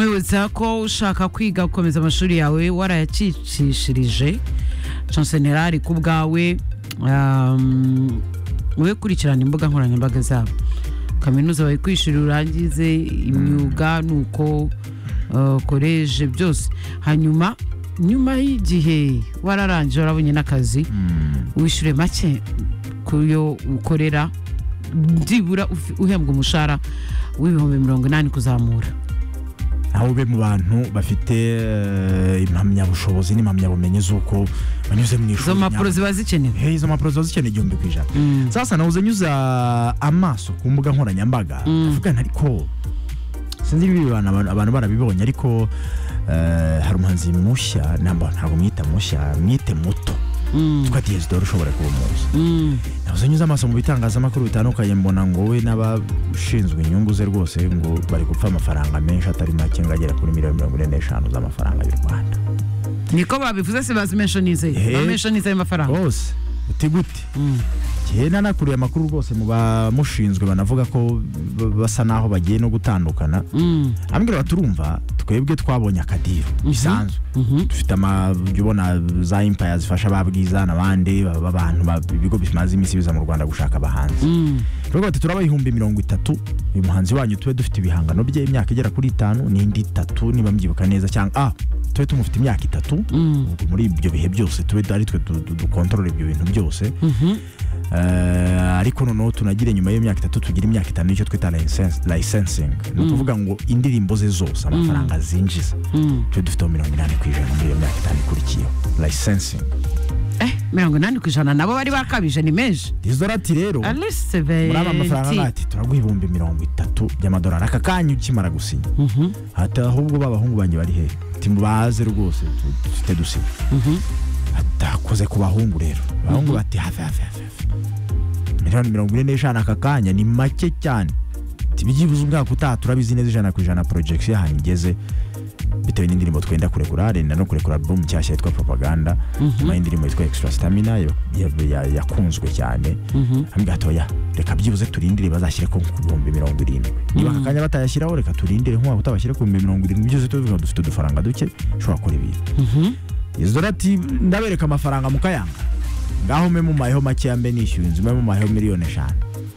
tubibutsa ko ushaka kwiga gukomeza amashuri yawe warayacicishirije shansenerari ku bwawe um, we kurikirana imbuga nkoranyambaga zabo kaminuza bayikwishyura urangize imyuga nuko uh, koleje byose hanyuma nyuma y'igihe wararangije warabonye n'akazi wishyure make ku yo ukorera byibura ufi- uhembwa umushahara w'ibihumbi mirongo inani kuzamura aho ube mu bantu bafite eh, impamyabushobozi n'impamyabumenyi z'uko banyuze mu izo ishuri mpapuro ziba zikenewe Hey, izo mpapuro ziba zikeneye igihumbi ku ijana sasa nahoze nyuza amaso ku mbuga nkoranyambaga Mm. avugana ariko sinzi niba ibi bantu abantu- abantu barabibonye ariko eh, hari umuhanzi mushya namba ntabwo mwita mushya mwite muto Mm, twa diyesidoro ushobora kuba umuzi mm, nahoze nyuze amaso mu bitangazamakuru bitandukanye mbona ngo we n'abashinzwe inyungu ze rwose ngo bari gupfa amafaranga menshi atari make ngo agera kuri miliyoni mirongo ine n'eshanu z'amafaranga y'u rwanda niko babivuze se bazimeshonize Eh. bameshonize ayo mafaranga rwose uti gute Mm, kera nakuriye amakuru rwose mu bamushinzwe banavuga ko b- basa naho bagiye no gutandukana mm, ambwira bati turumva twebwe twabonye akadiru bisanzwe mhm, dufite ama jya ubona za impaya zifasha ba bwiza n'abandi ba- ba- abantu ba- ibigo bimaze iminsi biza mu rwanda gushaka abahanzi mm, turavuga bati turaba ibihumbi mirongo itatu uyu muhanzi wanyu tube dufite ibihangano bye imyaka igera kuri itanu n'indi itatu niba mbyibuka neza cyangwa ah tube tumufite imyaka itatu mm, ubwo muri ibyo bihe byose tube ari twe du- du- dukontorora ibyo bintu byose mhm, Eh, ariko noneho tunagire nyuma y'iyo myaka itatu tugire imyaka itanu icyo twita license- licensing ni Mm. ukuvuga ngo indirimbo ze zose amafaranga zinjiza mm. twe dufiteho mirongo inani ku ijana muri iyo myaka itanu ikurikiyeho licensing Eh, mirongo inani ku ijana nabo bari bakabije ni menshi dizora ati rero muri alice aya mafaranga beti bati turaguha ibihumbi mirongo itatu by'amadolari aka kanya ukimara gusinya Mhm, ati ahubwo b'abahungu banjye bari hehe timubaze rwose tu- dufite dusinya mhm, atakoze ku bahungu rero abahungu bati hafi hafi hafi hafi miliyoni mirongo ine n'eshanu aka kanya ni make cyane tibyibuze umwaka utaha turabizi neza ijana ku ijana porojegisi ahantu igeze bitewe n'indirimbo twenda kurekura arenda no kurekura alubumu nshyashya yitwa propaganda nyuma y'indirimbo yitwa extra stamina yo- ya- ya- yakunzwe cyane mhm. hamwe gatoya reka byibuze turindire bazashyire ko ku bihumbi mirongo irindwi niba aka kanya batayashyiraho reka turindire nk'umwaka utaha bashyire ku bihumbi mirongo irindwi byose tubivuga dufite udufaranga duke ushobora gukora ibintu izora ati ndabereka amafaranga mukayanga ngaho mwe mumayeho makeya mbe nishyuye inzu mbe mumayeho miliyoni eshanu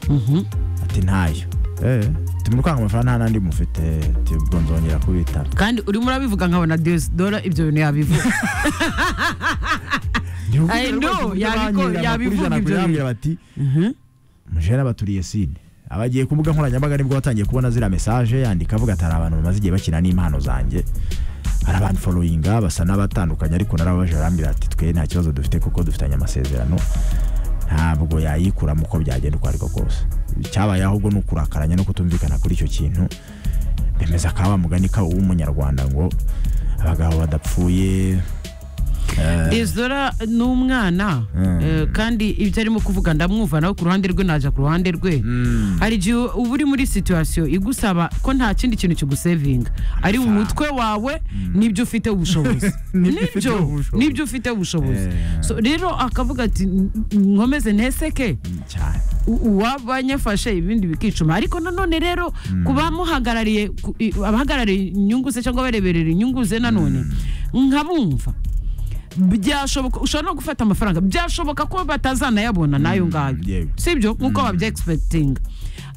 Mhm. ati ntayo eh tumurukanga amafaranga nta nandi mufite ati ubwo nzongera kubitara kandi urimo urabivuga nkabona dora ibyo bintu yabivuga I know, yabiko- yabivuga ibyo yabibwira bati mujera baturiye sine abagiye ku mbuga nkoranyambaga nibwo batangiye kubona ziriya mesaje yandika avuga ati hari abantu bamaze igihe bakina n'impano zanjye hari abantu followinga basa n'abatandukanye ariko narababaje arambwira ati twe nta kibazo dufite kuko dufitanye amasezerano ntabwo yayikuramo uko byagenda uko ariko kose cyabaye ahubwo ni ukurakaranya no kutumvikana kuri icyo kintu bemeza ka wa mugani ka w'umunyarwanda ngo abagabo badapfuye eh, dezora ni umwana Mm. eh, kandi ibyo arimo kuvuga ndamwumva nawe ku ruhande rwe najya ku ruhande rwe mm, hari igihe uba uri muri situwasiyo igusaba ko nta kindi kintu kigusevinga ari umutwe wawe n'ibyo ufite ubushobozi Nibyo ufite Nibyo- ubushobozi. nibyo ufite ubushobozi Eh. So, rero akavuga ati "N- nkomeze nteseke cyane u- uwabanyafashe ibindi bikicuma ariko nanone rero ku bamuhagarariye ku- i- abahagarariye inyungu ze cyangwa abareberera inyungu ze nanone nkabumva byashoboka ushobora no gufata amafaranga byashoboka ko batazanayabona n'ayo ngayo yewe. sibyo nk'uko babya egisipegitinga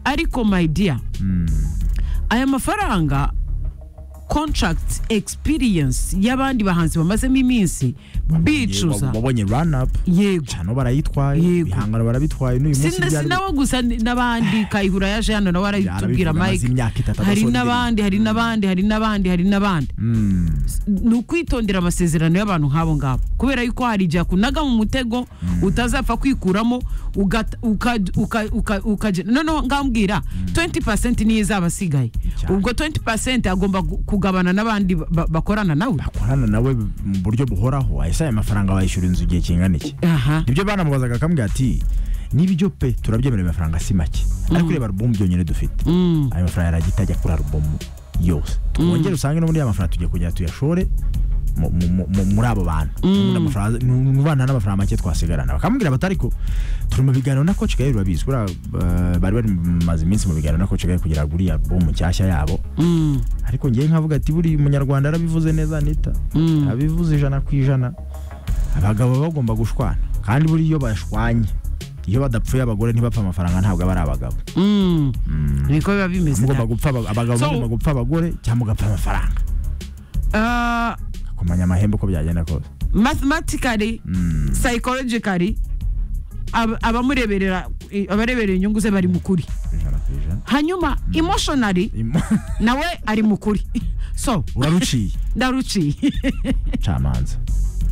ariko my dear aya mafaranga contract experience y'abandi bahanzi bamazemo iminsi bicuza wabonye run up yego cyane barayitwaye Yego. ibihangano barabitwaye n'uyu munsi Sina- byari- sinabo gusa ni- n'abandi kayihura yaje hano nawe arabitubwira Yarabivuga, amaze mike imyaka itatu hari adasohora n'abandi hari n'abandi hari n'abandi hari n'abandi Mm, ni ukwitondera amasezerano y'abantu nk'abo ngabo kubera yuko hari igihe akunaga mu mutego utazapfa kwikuramo ugata- uka- uka- uka- ukaje- noneho ngambwira 20 niyo izaba asigaye Cyane. ubwo 20 agomba gu- kugabana n'abandi ba- ba- bakorana nawe bakorana nawe mu buryo buhoraho ahise aya mafaranga wayishyura inzu igihe kingana iki aha nibyo banamubazaga akambwira ati nibyo pe turabyemerera amafaranga si make ariko reba alubumu byonyine dufite Mm. ayo mafaranga yaragita ajya kuri alubumu yose twongere usange n'ubundi ya mafaranga tugiye kongera tuyashore mu- mu- mu- muri abo bantu Ubundi amafaranga- ni mu bana n'amafaranga make twasigarana bakamubwira bati ariko turi mu biganiro na coach gahiri babizi buriya eh, bari bamaze iminsi mu biganiro na coach gahiri kugira ngo uriya bomu nshyashya yabo Mm, ariko ngewe nkavuga ati buri munyarwanda yarabivuze neza anita mm. abivuze ijana ku ijana abagabo baba bagomba gushwana kandi buriya iyo bashwanye iyo badapfuye abagore ntibapfa amafaranga ntabwo aba ari abagabo Mm. niko biba bimeze mugomba da. gupfa aba- abagabo So- bagomba gupfa abagore cyangwa mugapfa amafaranga Ah, kumenya amahembe uko byagenda kose mathematically Mm. psychologically ab- abamureberera i- abareberera inyungu ze bari mu kuri ijana ku ijana hanyuma emotionally Imo- nawe ari mu kuri so uraruciye ndaruciye camanza